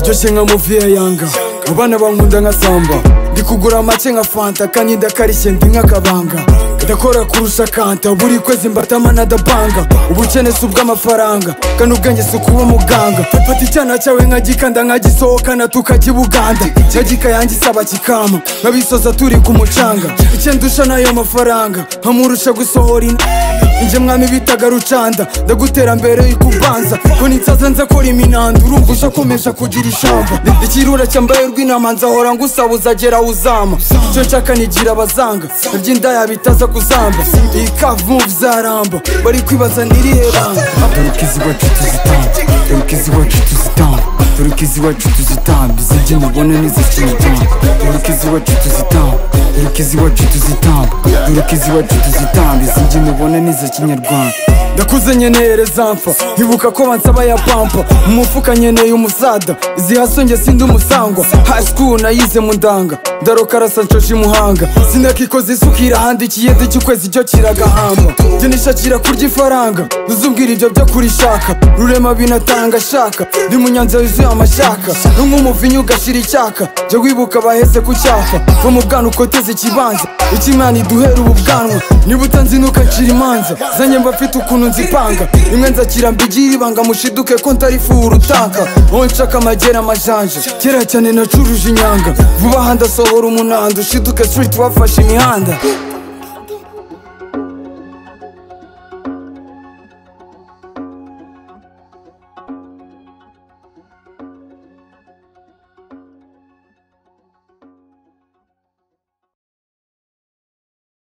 nshoshe nka muviye yanga mu bana bankunda nka samba ndi kugura make nka fanta kanyida karishye ndi nk'akabanga ndakora kurusha kanta buri kwezi mbatama nadapanga ubukene si ubw'amafaranga kano ubwenge si ukuba muganga fata icyana cyawe nkagikanda nkagisohokana tukakibuganda cyagika yanjye isaba kikama nkabisoza turi ku mucanga icyo ndusha n'ayo mafaranga nkamurusha gusohora inda Inje mwami bitaga rucanda ndagutera mbere y'ikubanza ko ninsaza nza kora iminanda urumva ushakomesha kugira ishamba ikirura cyambaye rw'inama nzahora ngusabuza gera uzama icyo nshaka nigira abazanga naby'indaya bitaza kuzamba iyi kavu zaramba bari kwibaza ntirihe banga Turukizi wacu tuzitamba Turukizi wacu tuzitamba Turukizi wacu tuzitamba Izijye mubona n'izifite umutima Turukizi wacu tuzitamba Turukizi wacu tuzitamba Turukizi wacu tuzitamba Izijye mubona n'iza kinyarwanda ndakuze nkeneye rezamfa nkibuka ko bansaba ya pampa mu mufuka nkeneye umusada izi hasonge sindi umusangwa high school nayize mu ndanga ndaroka arasa nshoje imuhanga sinakikoze isuka irahandikiye ndiki ukwezi icyo kiragahamba jyenisha kirakurya ifaranga ntuzubwire ibyo byo kurishaka rurema binatanga shaka ndi mu nyanza yuzuye amashaka no nk'umuvinyu ugashira icyaka jya wibuka baheze ku cyapa va mu bwana ukoteze ikibanza ikimana iduhera ubu bwanwa niba utanzi ntukacira imanza zanye mba mfite ukuntu nzipanga rimwe nzakira mbigira ibanga mushiduke ko ntari fuhura utaka wowe nshaka amagera amajanja kera cyane nacuruje inyanga vuba aha ndasohora umunanda ushiduke street wafashe imihanda